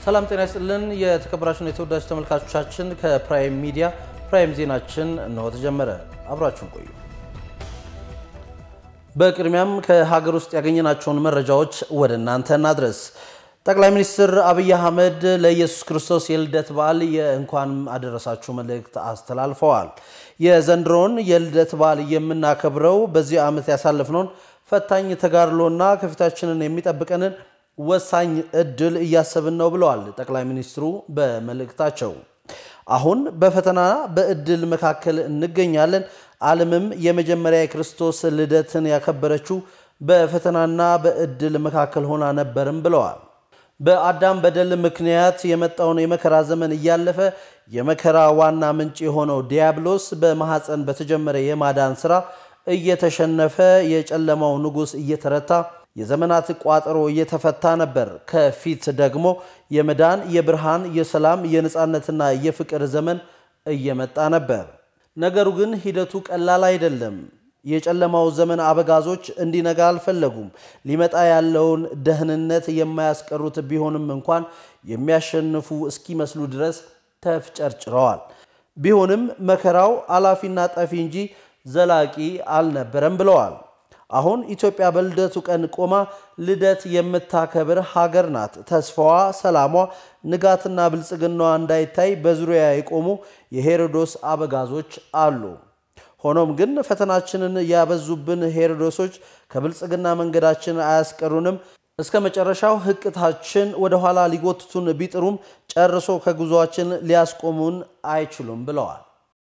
ሰላም ጤና ይስጥልን። የተከበራችሁን የተወዳጅ ተመልካቾቻችን ከፕራይም ሚዲያ ፕራይም ዜናችን እነሆ ተጀመረ። አብራችሁን ቆዩ። በቅድሚያም ከሀገር ውስጥ ያገኘናቸውን መረጃዎች ወደ እናንተ እናድረስ። ጠቅላይ ሚኒስትር አብይ አህመድ ለኢየሱስ ክርስቶስ የልደት በዓል የእንኳን አደረሳችሁ መልእክት አስተላልፈዋል። የዘንድሮውን የልደት በዓል የምናከብረው በዚህ ዓመት ያሳለፍነውን ፈታኝ ተጋድሎና ከፊታችንን የሚጠብቀንን ወሳኝ እድል እያሰብን ነው ብለዋል ጠቅላይ ሚኒስትሩ በመልእክታቸው። አሁን በፈተና በእድል መካከል እንገኛለን። ዓለምም የመጀመሪያ የክርስቶስ ልደትን ያከበረችው በፈተናና በእድል መካከል ሆና ነበርም ብለዋል። በአዳም በደል ምክንያት የመጣውን የመከራ ዘመን እያለፈ የመከራ ዋና ምንጭ የሆነው ዲያብሎስ በማኅፀን በተጀመረ የማዳን ሥራ እየተሸነፈ የጨለማው ንጉሥ እየተረታ የዘመናት ቋጠሮ እየተፈታ ነበር። ከፊት ደግሞ የመዳን የብርሃን፣ የሰላም፣ የነፃነትና የፍቅር ዘመን እየመጣ ነበር። ነገሩ ግን ሂደቱ ቀላል አይደለም። የጨለማው ዘመን አበጋዞች እንዲነጋ አልፈለጉም። ሊመጣ ያለውን ደህንነት የማያስቀሩት ቢሆንም እንኳን የሚያሸንፉ እስኪመስሉ ድረስ ተፍጨርጭረዋል። ቢሆንም መከራው አላፊና ጠፊ እንጂ ዘላቂ አልነበረም ብለዋል። አሁን ኢትዮጵያ በልደቱ ቀን ቆማ ልደት የምታከብር ሀገር ናት። ተስፋዋ፣ ሰላሟ፣ ንጋትና ብልጽግናዋ እንዳይታይ በዙሪያ የቆሙ የሄሮዶስ አበጋዞች አሉ። ሆኖም ግን ፈተናችንን ያበዙብን ሄሮዶሶች ከብልጽግና መንገዳችን አያስቀሩንም። እስከ መጨረሻው ህቅታችን ወደኋላ ሊጎትቱን ቢጥሩም ጨርሶ ከጉዞአችን ሊያስቆሙን አይችሉም ብለዋል።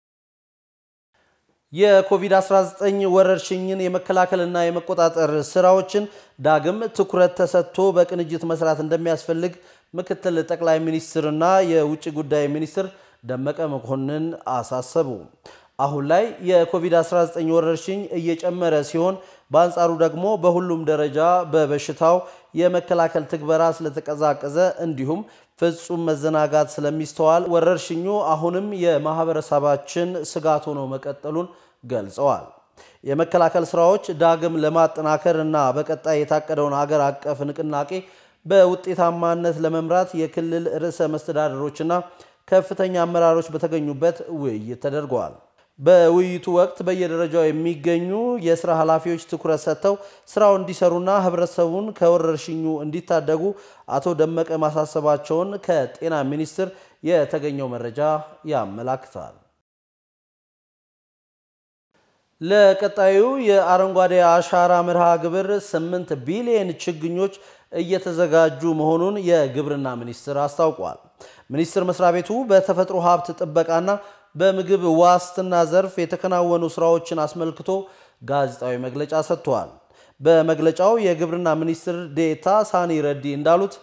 የኮቪድ-19 ወረርሽኝን የመከላከልና የመቆጣጠር ስራዎችን ዳግም ትኩረት ተሰጥቶ በቅንጅት መስራት እንደሚያስፈልግ ምክትል ጠቅላይ ሚኒስትርና የውጭ ጉዳይ ሚኒስትር ደመቀ መኮንን አሳሰቡ። አሁን ላይ የኮቪድ-19 ወረርሽኝ እየጨመረ ሲሆን በአንጻሩ ደግሞ በሁሉም ደረጃ በበሽታው የመከላከል ትግበራ ስለተቀዛቀዘ እንዲሁም ፍጹም መዘናጋት ስለሚስተዋል ወረርሽኙ አሁንም የማህበረሰባችን ስጋት ሆኖ መቀጠሉን ገልጸዋል። የመከላከል ስራዎች ዳግም ለማጠናከር እና በቀጣይ የታቀደውን ሀገር አቀፍ ንቅናቄ በውጤታማነት ለመምራት የክልል ርዕሰ መስተዳደሮችና ከፍተኛ አመራሮች በተገኙበት ውይይት ተደርገዋል። በውይይቱ ወቅት በየደረጃው የሚገኙ የስራ ኃላፊዎች ትኩረት ሰጥተው ስራው እንዲሰሩና ህብረተሰቡን ከወረርሽኙ እንዲታደጉ አቶ ደመቀ ማሳሰባቸውን ከጤና ሚኒስቴር የተገኘው መረጃ ያመላክታል። ለቀጣዩ የአረንጓዴ አሻራ መርሃ ግብር 8 ቢሊዮን ችግኞች እየተዘጋጁ መሆኑን የግብርና ሚኒስቴር አስታውቋል። ሚኒስቴር መስሪያ ቤቱ በተፈጥሮ ሀብት ጥበቃና በምግብ ዋስትና ዘርፍ የተከናወኑ ስራዎችን አስመልክቶ ጋዜጣዊ መግለጫ ሰጥተዋል። በመግለጫው የግብርና ሚኒስትር ዴኤታ ሳኒ ረዲ እንዳሉት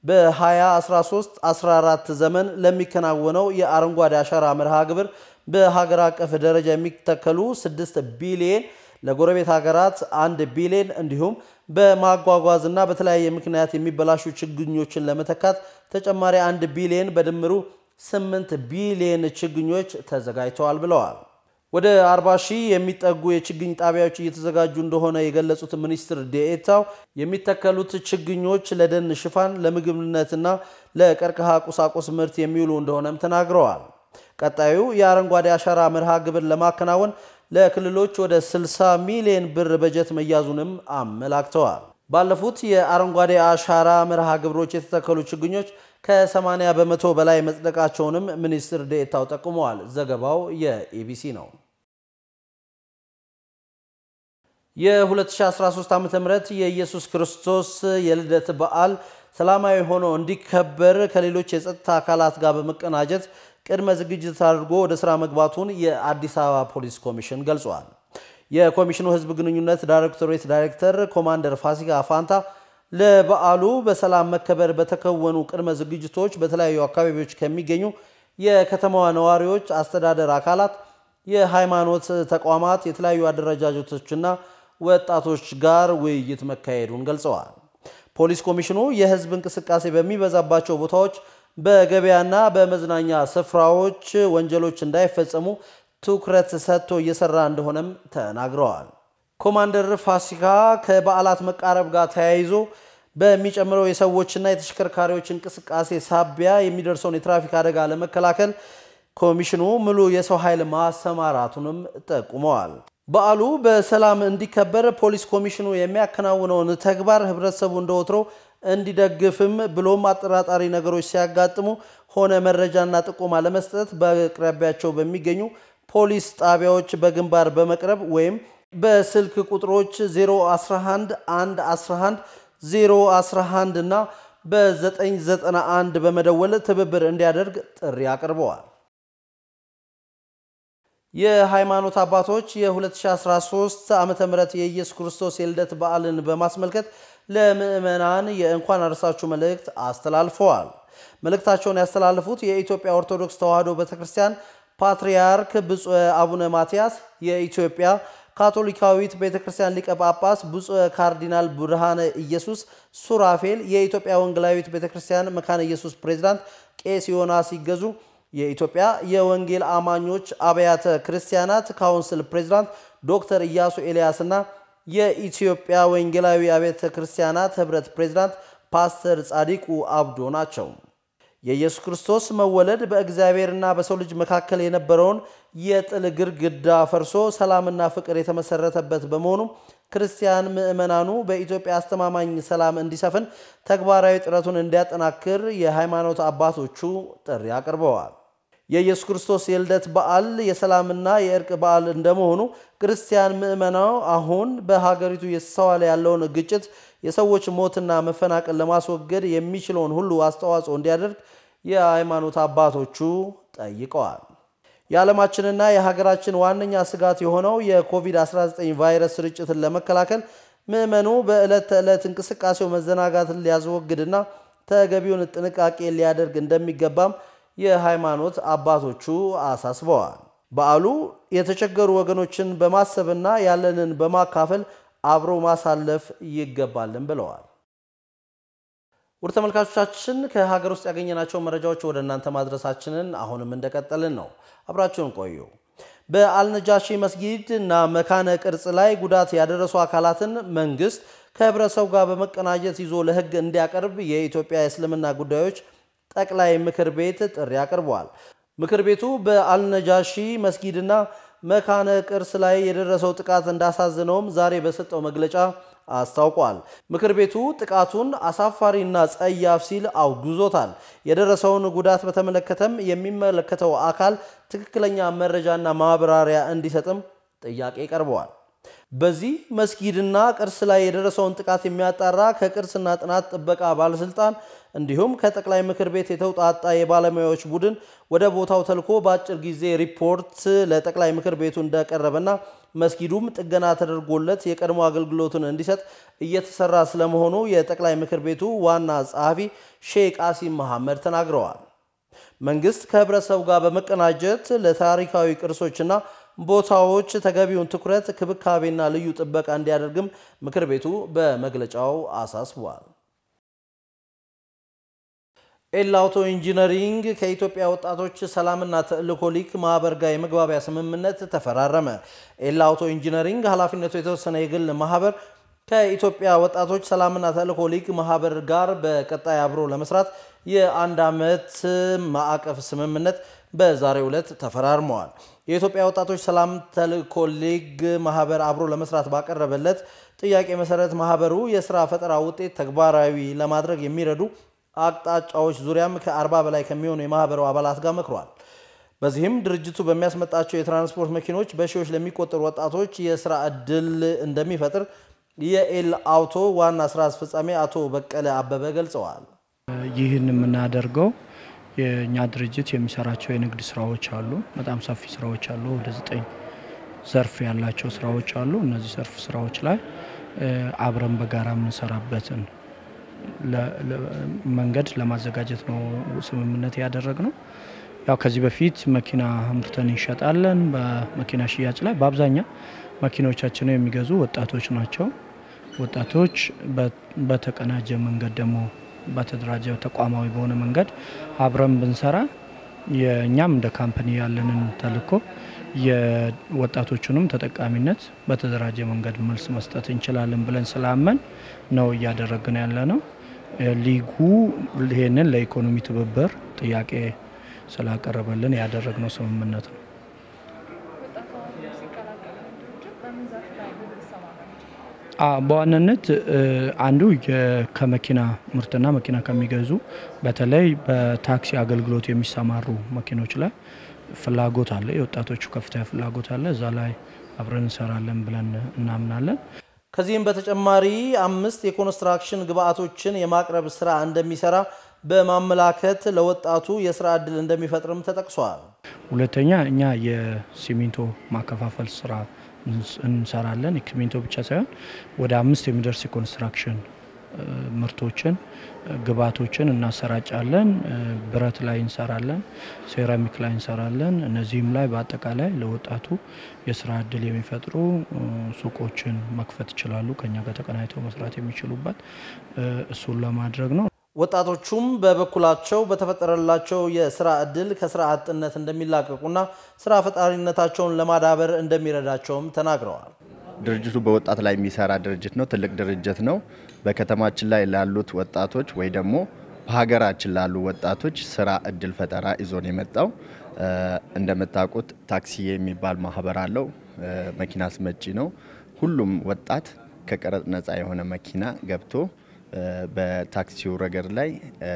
በ2013-14 ዘመን ለሚከናወነው የአረንጓዴ አሻራ መርሃ ግብር በሀገር አቀፍ ደረጃ የሚተከሉ 6 ቢሊየን ለጎረቤት ሀገራት አንድ ቢሊየን እንዲሁም በማጓጓዝና በተለያየ ምክንያት የሚበላሹ ችግኞችን ለመተካት ተጨማሪ አንድ ቢሊየን በድምሩ 8 ቢሊየን ችግኞች ተዘጋጅተዋል ብለዋል። ወደ 40 ሺህ የሚጠጉ የችግኝ ጣቢያዎች እየተዘጋጁ እንደሆነ የገለጹት ሚኒስትር ዴኤታው የሚተከሉት ችግኞች ለደን ሽፋን፣ ለምግብነትና ለቀርከሃ ቁሳቁስ ምርት የሚውሉ እንደሆነም ተናግረዋል። ቀጣዩ የአረንጓዴ አሻራ መርሃ ግብር ለማከናወን ለክልሎች ወደ 60 ሚሊዮን ብር በጀት መያዙንም አመላክተዋል። ባለፉት የአረንጓዴ አሻራ መርሃ ግብሮች የተተከሉ ችግኞች ከ80 በመቶ በላይ መጽደቃቸውንም ሚኒስትር ዴኤታው ጠቁመዋል። ዘገባው የኢቢሲ ነው። የ2013 ዓ ም የኢየሱስ ክርስቶስ የልደት በዓል ሰላማዊ ሆኖ እንዲከበር ከሌሎች የጸጥታ አካላት ጋር በመቀናጀት ቅድመ ዝግጅት አድርጎ ወደ ስራ መግባቱን የአዲስ አበባ ፖሊስ ኮሚሽን ገልጿል። የኮሚሽኑ ሕዝብ ግንኙነት ዳይሬክቶሬት ዳይሬክተር ኮማንደር ፋሲካ ፋንታ ለበዓሉ በሰላም መከበር በተከወኑ ቅድመ ዝግጅቶች በተለያዩ አካባቢዎች ከሚገኙ የከተማዋ ነዋሪዎች፣ አስተዳደር አካላት፣ የሃይማኖት ተቋማት፣ የተለያዩ አደረጃጀቶችና ወጣቶች ጋር ውይይት መካሄዱን ገልጸዋል። ፖሊስ ኮሚሽኑ የህዝብ እንቅስቃሴ በሚበዛባቸው ቦታዎች፣ በገበያና በመዝናኛ ስፍራዎች ወንጀሎች እንዳይፈጸሙ ትኩረት ሰጥቶ እየሰራ እንደሆነም ተናግረዋል። ኮማንደር ፋሲካ ከበዓላት መቃረብ ጋር ተያይዞ በሚጨምረው የሰዎችና የተሽከርካሪዎች እንቅስቃሴ ሳቢያ የሚደርሰውን የትራፊክ አደጋ ለመከላከል ኮሚሽኑ ሙሉ የሰው ኃይል ማሰማራቱንም ጠቁመዋል። በዓሉ በሰላም እንዲከበር ፖሊስ ኮሚሽኑ የሚያከናውነውን ተግባር ህብረተሰቡ እንደወትሮ እንዲደግፍም ብሎም አጠራጣሪ ነገሮች ሲያጋጥሙ ሆነ መረጃና ጥቆማ ለመስጠት በአቅራቢያቸው በሚገኙ ፖሊስ ጣቢያዎች በግንባር በመቅረብ ወይም በስልክ ቁጥሮች 011 111 011 እና በ991 በመደወል ትብብር እንዲያደርግ ጥሪ አቅርበዋል። የሃይማኖት አባቶች የ2013 ዓ ም የኢየሱስ ክርስቶስ የልደት በዓልን በማስመልከት ለምዕመናን የእንኳን አደረሳችሁ መልእክት አስተላልፈዋል። መልእክታቸውን ያስተላለፉት የኢትዮጵያ ኦርቶዶክስ ተዋሕዶ ቤተክርስቲያን ፓትርያርክ ብፁዕ አቡነ ማትያስ፣ የኢትዮጵያ ካቶሊካዊት ቤተክርስቲያን ሊቀ ጳጳስ ብፁዕ ካርዲናል ብርሃነ ኢየሱስ ሱራፌል፣ የኢትዮጵያ ወንጌላዊት ቤተክርስቲያን መካነ ኢየሱስ ፕሬዝዳንት ቄስ ዮናስ ይገዙ የኢትዮጵያ የወንጌል አማኞች አብያተ ክርስቲያናት ካውንስል ፕሬዝዳንት ዶክተር ኢያሱ ኤልያስ እና የኢትዮጵያ ወንጌላዊ አብያተ ክርስቲያናት ህብረት ፕሬዝዳንት ፓስተር ጻዲቁ አብዶ ናቸው። የኢየሱስ ክርስቶስ መወለድ በእግዚአብሔርና በሰው ልጅ መካከል የነበረውን የጥል ግድግዳ ፈርሶ ሰላምና ፍቅር የተመሰረተበት በመሆኑ ክርስቲያን ምዕመናኑ በኢትዮጵያ አስተማማኝ ሰላም እንዲሰፍን ተግባራዊ ጥረቱን እንዲያጠናክር የሃይማኖት አባቶቹ ጥሪ አቅርበዋል። የኢየሱስ ክርስቶስ የልደት በዓል የሰላምና የእርቅ በዓል እንደመሆኑ ክርስቲያን ምዕመናው አሁን በሀገሪቱ እየተስተዋለ ያለውን ግጭት፣ የሰዎች ሞትና መፈናቀል ለማስወገድ የሚችለውን ሁሉ አስተዋጽኦ እንዲያደርግ የሃይማኖት አባቶቹ ጠይቀዋል። የዓለማችንና የሀገራችን ዋነኛ ስጋት የሆነው የኮቪድ-19 ቫይረስ ስርጭትን ለመከላከል ምዕመኑ በዕለት ተዕለት እንቅስቃሴው መዘናጋትን ሊያስወግድና ተገቢውን ጥንቃቄ ሊያደርግ እንደሚገባም የሃይማኖት አባቶቹ አሳስበዋል። በዓሉ የተቸገሩ ወገኖችን በማሰብና ያለንን በማካፈል አብሮ ማሳለፍ ይገባልን ብለዋል። ውድ ተመልካቾቻችን ከሀገር ውስጥ ያገኘናቸው መረጃዎች ወደ እናንተ ማድረሳችንን አሁንም እንደቀጠልን ነው። አብራችሁን ቆዩ። በአልነጃሺ መስጊድ እና መካነ ቅርጽ ላይ ጉዳት ያደረሱ አካላትን መንግስት ከህብረተሰቡ ጋር በመቀናጀት ይዞ ለህግ እንዲያቀርብ የኢትዮጵያ የእስልምና ጉዳዮች ጠቅላይ ምክር ቤት ጥሪ አቅርበዋል። ምክር ቤቱ በአልነጃሺ መስጊድና መካነ ቅርስ ላይ የደረሰው ጥቃት እንዳሳዝነውም ዛሬ በሰጠው መግለጫ አስታውቋል። ምክር ቤቱ ጥቃቱን አሳፋሪና ጸያፍ ሲል አውግዞታል። የደረሰውን ጉዳት በተመለከተም የሚመለከተው አካል ትክክለኛ መረጃና ማብራሪያ እንዲሰጥም ጥያቄ ቀርበዋል። በዚህ መስጊድና ቅርስ ላይ የደረሰውን ጥቃት የሚያጣራ ከቅርስና ጥናት ጥበቃ ባለስልጣን እንዲሁም ከጠቅላይ ምክር ቤት የተውጣጣ የባለሙያዎች ቡድን ወደ ቦታው ተልኮ በአጭር ጊዜ ሪፖርት ለጠቅላይ ምክር ቤቱ እንደቀረበና መስጊዱም ጥገና ተደርጎለት የቀድሞ አገልግሎቱን እንዲሰጥ እየተሰራ ስለመሆኑ የጠቅላይ ምክር ቤቱ ዋና ጸሐፊ ሼህ ቃሲም መሐመድ ተናግረዋል። መንግስት ከህብረተሰቡ ጋር በመቀናጀት ለታሪካዊ ቅርሶችና ቦታዎች ተገቢውን ትኩረት፣ ክብካቤና ልዩ ጥበቃ እንዲያደርግም ምክር ቤቱ በመግለጫው አሳስቧል። ኤል አውቶ ኢንጂነሪንግ ከኢትዮጵያ ወጣቶች ሰላምና ተልእኮ ሊግ ማህበር ጋር የመግባቢያ ስምምነት ተፈራረመ። ኤል አውቶ ኢንጂነሪንግ ኃላፊነቱ የተወሰነ የግል ማህበር ከኢትዮጵያ ወጣቶች ሰላምና ተልእኮ ሊግ ማህበር ጋር በቀጣይ አብሮ ለመስራት የአንድ ዓመት ማዕቀፍ ስምምነት በዛሬው ዕለት ተፈራርመዋል። የኢትዮጵያ ወጣቶች ሰላም ተልእኮ ሊግ ማህበር አብሮ ለመስራት ባቀረበለት ጥያቄ መሰረት ማህበሩ የስራ ፈጠራ ውጤት ተግባራዊ ለማድረግ የሚረዱ አቅጣጫዎች ዙሪያም ከ40 በላይ ከሚሆኑ የማህበሩ አባላት ጋር መክሯል። በዚህም ድርጅቱ በሚያስመጣቸው የትራንስፖርት መኪኖች በሺዎች ለሚቆጠሩ ወጣቶች የስራ ዕድል እንደሚፈጥር የኤል አውቶ ዋና ስራ አስፈጻሚ አቶ በቀለ አበበ ገልጸዋል። ይህን የምናደርገው የእኛ ድርጅት የሚሰራቸው የንግድ ስራዎች አሉ። በጣም ሰፊ ስራዎች አሉ። ወደ ዘጠኝ ዘርፍ ያላቸው ስራዎች አሉ። እነዚህ ዘርፍ ስራዎች ላይ አብረን በጋራ የምንሰራበትን መንገድ ለማዘጋጀት ነው ስምምነት ያደረግ ነው። ያው ከዚህ በፊት መኪና አምርተን እንሸጣለን። በመኪና ሽያጭ ላይ በአብዛኛው መኪናዎቻችንን የሚገዙ ወጣቶች ናቸው። ወጣቶች በተቀናጀ መንገድ ደግሞ በተደራጀ ተቋማዊ በሆነ መንገድ አብረን ብንሰራ የእኛም እንደ ካምፓኒ ያለንን ተልዕኮ የወጣቶቹንም ተጠቃሚነት በተደራጀ መንገድ መልስ መስጠት እንችላለን ብለን ስላመን ነው እያደረግን ያለ ነው። ሊጉ ይህንን ለኢኮኖሚ ትብብር ጥያቄ ስላቀረበልን ያደረግነው ስምምነት ነው። በዋናነት አንዱ ከመኪና ምርትና መኪና ከሚገዙ በተለይ በታክሲ አገልግሎት የሚሰማሩ መኪኖች ላይ ፍላጎት አለ። የወጣቶቹ ከፍተኛ ፍላጎት አለ። እዛ ላይ አብረን እንሰራለን ብለን እናምናለን። ከዚህም በተጨማሪ አምስት የኮንስትራክሽን ግብአቶችን የማቅረብ ስራ እንደሚሰራ በማመላከት ለወጣቱ የስራ እድል እንደሚፈጥርም ተጠቅሷል። ሁለተኛ እኛ የሲሚንቶ ማከፋፈል ስራ እንሰራለን። ሲሚንቶ ብቻ ሳይሆን ወደ አምስት የሚደርስ የኮንስትራክሽን ምርቶችን ግብአቶችን እናሰራጫለን። ብረት ላይ እንሰራለን፣ ሴራሚክ ላይ እንሰራለን። እነዚህም ላይ በአጠቃላይ ለወጣቱ የስራ እድል የሚፈጥሩ ሱቆችን መክፈት ይችላሉ። ከኛ ጋር ተቀናጅተው መስራት የሚችሉበት እሱን ለማድረግ ነው። ወጣቶቹም በበኩላቸው በተፈጠረላቸው የስራ እድል ከስራ አጥነት እንደሚላቀቁና ስራ ፈጣሪነታቸውን ለማዳበር እንደሚረዳቸውም ተናግረዋል። ድርጅቱ በወጣት ላይ የሚሰራ ድርጅት ነው። ትልቅ ድርጅት ነው። በከተማችን ላይ ላሉት ወጣቶች ወይ ደግሞ በሀገራችን ላሉ ወጣቶች ስራ እድል ፈጠራ ይዞን የመጣው እንደምታውቁት ታክሲ የሚባል ማህበር አለው። መኪና አስመጪ ነው። ሁሉም ወጣት ከቀረጥ ነፃ የሆነ መኪና ገብቶ በታክሲው ረገድ ላይ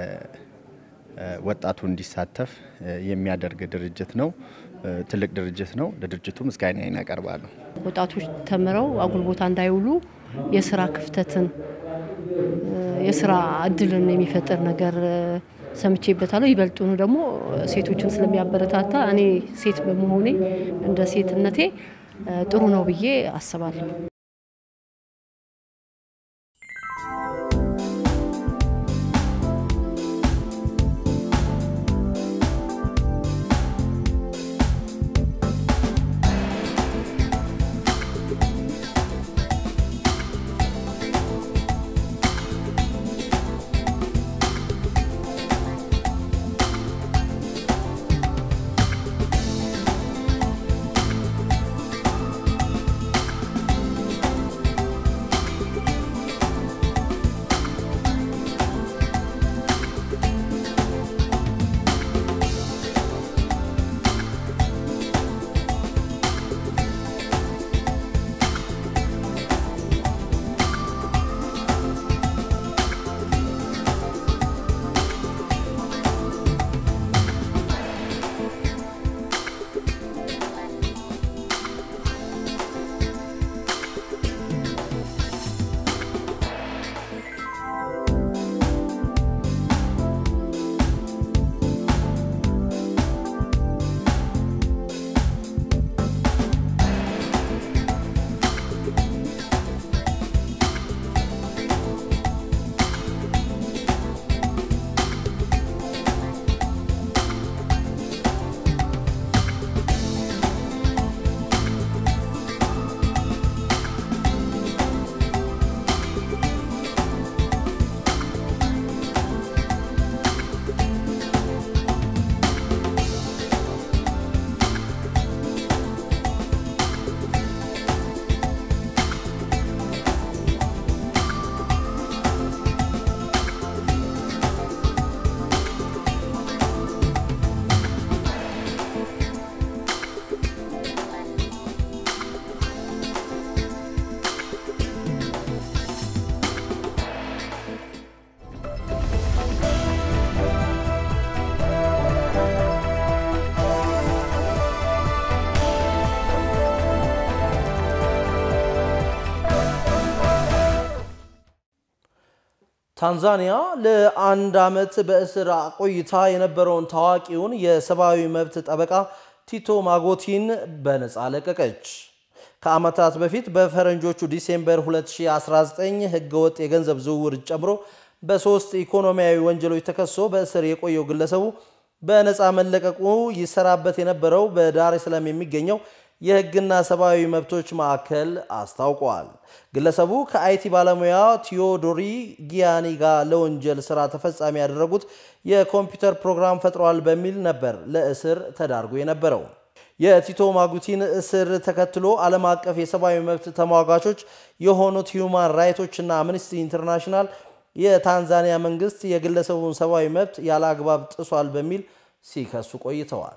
ወጣቱ እንዲሳተፍ የሚያደርግ ድርጅት ነው። ትልቅ ድርጅት ነው። ለድርጅቱ ምስጋናዬን አቀርባለሁ። ወጣቶች ተምረው አጉል ቦታ እንዳይውሉ የስራ ክፍተትን የስራ እድልን የሚፈጥር ነገር ሰምቼበታለሁ። ይበልጡኑ ደግሞ ሴቶችን ስለሚያበረታታ እኔ ሴት በመሆኔ እንደ ሴትነቴ ጥሩ ነው ብዬ አስባለሁ። ታንዛኒያ ለአንድ ዓመት በእስር ቆይታ የነበረውን ታዋቂውን የሰብአዊ መብት ጠበቃ ቲቶ ማጎቲን በነፃ ለቀቀች። ከዓመታት በፊት በፈረንጆቹ ዲሴምበር 2019 ህገወጥ የገንዘብ ዝውውር ጨምሮ በሶስት ኢኮኖሚያዊ ወንጀሎች ተከሶ በእስር የቆየው ግለሰቡ በነፃ መለቀቁ ይሰራበት የነበረው በዳር ሰላም የሚገኘው የሕግና ሰብአዊ መብቶች ማዕከል አስታውቋል። ግለሰቡ ከአይቲ ባለሙያ ቲዮዶሪ ጊያኒ ጋር ለወንጀል ስራ ተፈጻሚ ያደረጉት የኮምፒውተር ፕሮግራም ፈጥሯል በሚል ነበር ለእስር ተዳርጎ የነበረው። የቲቶ ማጉቲን እስር ተከትሎ ዓለም አቀፍ የሰብአዊ መብት ተሟጋቾች የሆኑት ሂዩማን ራይቶች እና አምነስቲ ኢንተርናሽናል የታንዛኒያ መንግስት የግለሰቡን ሰብአዊ መብት ያለ አግባብ ጥሷል በሚል ሲከሱ ቆይተዋል።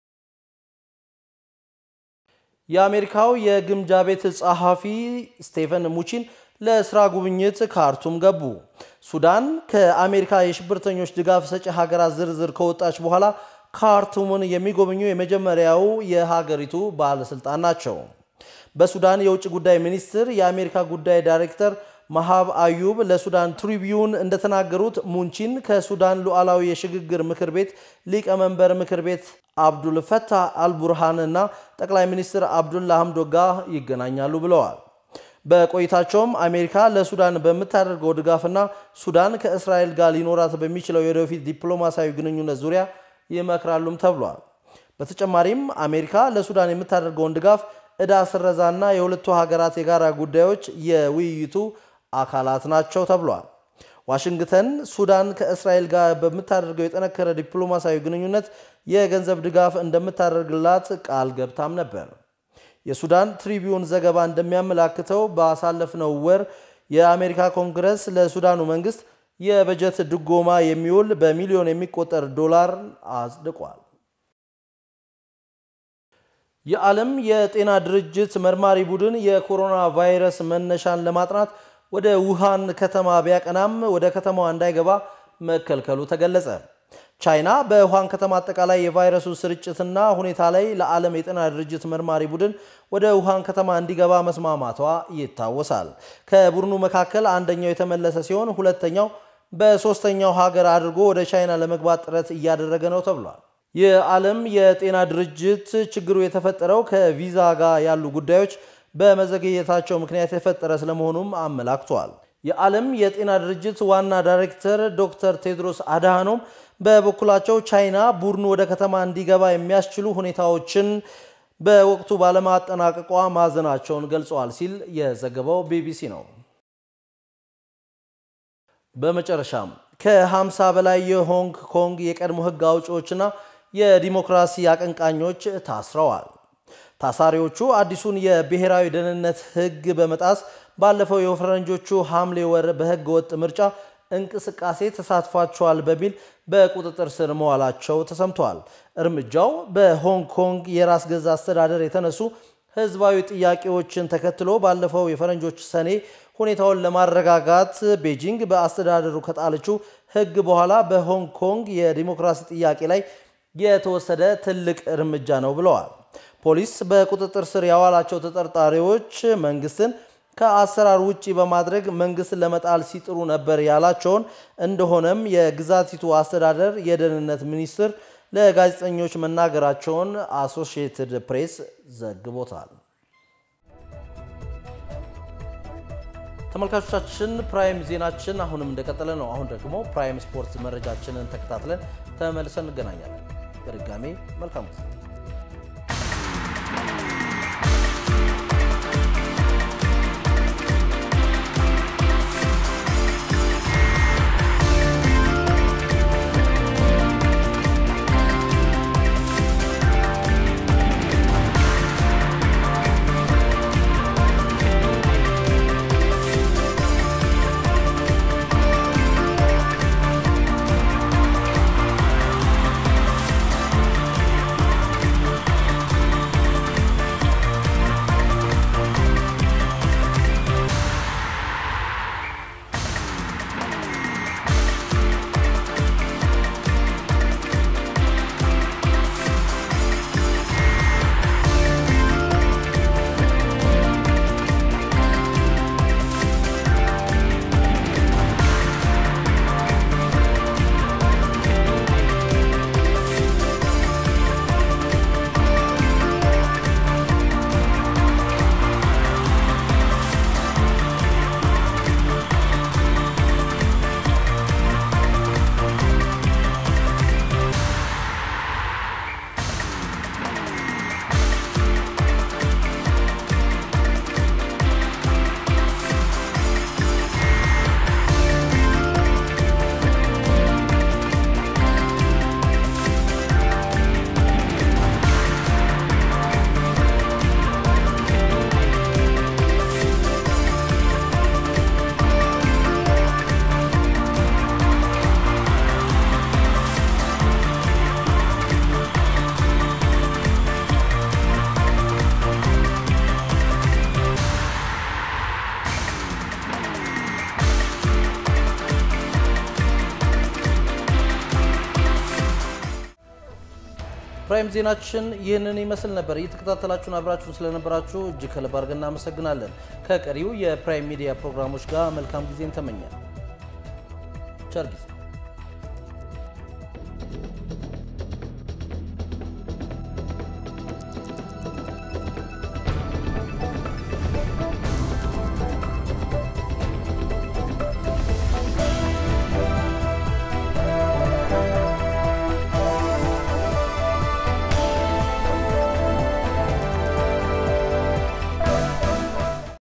የአሜሪካው የግምጃ ቤት ጸሐፊ ስቴፈን ሙቺን ለስራ ጉብኝት ካርቱም ገቡ። ሱዳን ከአሜሪካ የሽብርተኞች ድጋፍ ሰጪ ሀገራት ዝርዝር ከወጣች በኋላ ካርቱምን የሚጎበኙ የመጀመሪያው የሀገሪቱ ባለስልጣን ናቸው። በሱዳን የውጭ ጉዳይ ሚኒስትር የአሜሪካ ጉዳይ ዳይሬክተር መሃብ አዩብ ለሱዳን ትሪቢዩን እንደተናገሩት ሙንቺን ከሱዳን ሉዓላዊ የሽግግር ምክር ቤት ሊቀመንበር ምክር ቤት አብዱል ፈታህ አልቡርሃን እና ጠቅላይ ሚኒስትር አብዱላ ሐምዶክ ጋር ይገናኛሉ ብለዋል። በቆይታቸውም አሜሪካ ለሱዳን በምታደርገው ድጋፍና ሱዳን ከእስራኤል ጋር ሊኖራት በሚችለው የወደፊት ዲፕሎማሲያዊ ግንኙነት ዙሪያ ይመክራሉም ተብሏል። በተጨማሪም አሜሪካ ለሱዳን የምታደርገውን ድጋፍ ዕዳ ስረዛና የሁለቱ ሀገራት የጋራ ጉዳዮች የውይይቱ አካላት ናቸው ተብሏል። ዋሽንግተን ሱዳን ከእስራኤል ጋር በምታደርገው የጠነከረ ዲፕሎማሲያዊ ግንኙነት የገንዘብ ድጋፍ እንደምታደርግላት ቃል ገብታም ነበር። የሱዳን ትሪቢዩን ዘገባ እንደሚያመላክተው ባሳለፍነው ወር የአሜሪካ ኮንግረስ ለሱዳኑ መንግስት የበጀት ድጎማ የሚውል በሚሊዮን የሚቆጠር ዶላር አጽድቋል። የዓለም የጤና ድርጅት መርማሪ ቡድን የኮሮና ቫይረስ መነሻን ለማጥናት ወደ ውሃን ከተማ ቢያቀናም ወደ ከተማዋ እንዳይገባ መከልከሉ ተገለጸ። ቻይና በውሃን ከተማ አጠቃላይ የቫይረሱ ስርጭትና ሁኔታ ላይ ለዓለም የጤና ድርጅት መርማሪ ቡድን ወደ ውሃን ከተማ እንዲገባ መስማማቷ ይታወሳል። ከቡድኑ መካከል አንደኛው የተመለሰ ሲሆን ሁለተኛው በሶስተኛው ሀገር አድርጎ ወደ ቻይና ለመግባት ጥረት እያደረገ ነው ተብሏል። የዓለም የጤና ድርጅት ችግሩ የተፈጠረው ከቪዛ ጋር ያሉ ጉዳዮች በመዘገየታቸው ምክንያት የፈጠረ ስለመሆኑም አመላክቷል። የዓለም የጤና ድርጅት ዋና ዳይሬክተር ዶክተር ቴድሮስ አድሃኖም በበኩላቸው ቻይና ቡድኑ ወደ ከተማ እንዲገባ የሚያስችሉ ሁኔታዎችን በወቅቱ ባለማጠናቀቋ ማዘናቸውን ገልጸዋል ሲል የዘገበው ቢቢሲ ነው። በመጨረሻም ከ50 በላይ የሆንግ ኮንግ የቀድሞ ሕግ አውጪዎችና የዲሞክራሲ አቀንቃኞች ታስረዋል። ታሳሪዎቹ አዲሱን የብሔራዊ ደህንነት ሕግ በመጣስ ባለፈው የፈረንጆቹ ሐምሌ ወር በሕገ ወጥ ምርጫ እንቅስቃሴ ተሳትፏቸዋል በሚል በቁጥጥር ስር መዋላቸው ተሰምተዋል። እርምጃው በሆንግ ኮንግ የራስ ገዝ አስተዳደር የተነሱ ህዝባዊ ጥያቄዎችን ተከትሎ ባለፈው የፈረንጆች ሰኔ ሁኔታውን ለማረጋጋት ቤጂንግ በአስተዳደሩ ከጣለችው ህግ በኋላ በሆንግ ኮንግ የዲሞክራሲ ጥያቄ ላይ የተወሰደ ትልቅ እርምጃ ነው ብለዋል። ፖሊስ በቁጥጥር ስር ያዋላቸው ተጠርጣሪዎች መንግስትን ከአሰራር ውጪ በማድረግ መንግስትን ለመጣል ሲጥሩ ነበር ያላቸውን እንደሆነም የግዛቲቱ አስተዳደር የደህንነት ሚኒስትር ለጋዜጠኞች መናገራቸውን አሶሺየትድ ፕሬስ ዘግቦታል። ተመልካቾቻችን ፕራይም ዜናችን አሁንም እንደቀጠለ ነው። አሁን ደግሞ ፕራይም ስፖርት መረጃችንን ተከታትለን ተመልሰን እንገናኛለን። በድጋሜ መልካም ጊዜ የፕራይም ዜናችን ይህንን ይመስል ነበር። እየተከታተላችሁን አብራችሁን ስለነበራችሁ እጅግ ከልብ አድርገን እናመሰግናለን። ከቀሪው የፕራይም ሚዲያ ፕሮግራሞች ጋር መልካም ጊዜን ተመኘን። ቸር ጊዜ